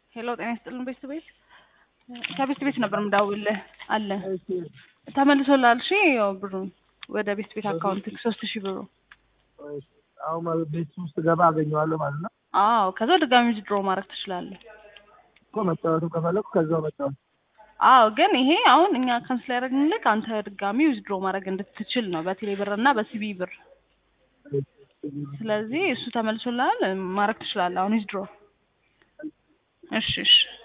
ሄሎ ጤና ይስጥልን ቤት ቤት ከቤት ቤት ነበር ምዳውልህ አለ እሺ ተመልሶላል። እሺ ያው ብሩ ወደ ቤት ቤት አካውንት ሶስት ሺህ ብሩ እሺ። አሁን ማለት ቤት ውስጥ ገባ አገኘዋለሁ ማለት ነው አዎ። ከዛ ድጋሚ ድሮ ማድረግ ትችላለህ። እኮ መጫወቱ ከፈለኩ ከዛው መጫወት አዎ ግን ይሄ አሁን እኛ ካንስል ያደረግንልክ አንተ ድጋሚ ዊዝድሮ ማድረግ እንድትችል ነው በቴሌ ብር እና በሲቢ ብር። ስለዚህ እሱ ተመልሶልሃል ማድረግ ትችላለህ አሁን ዊዝድሮ። እሺ እሺ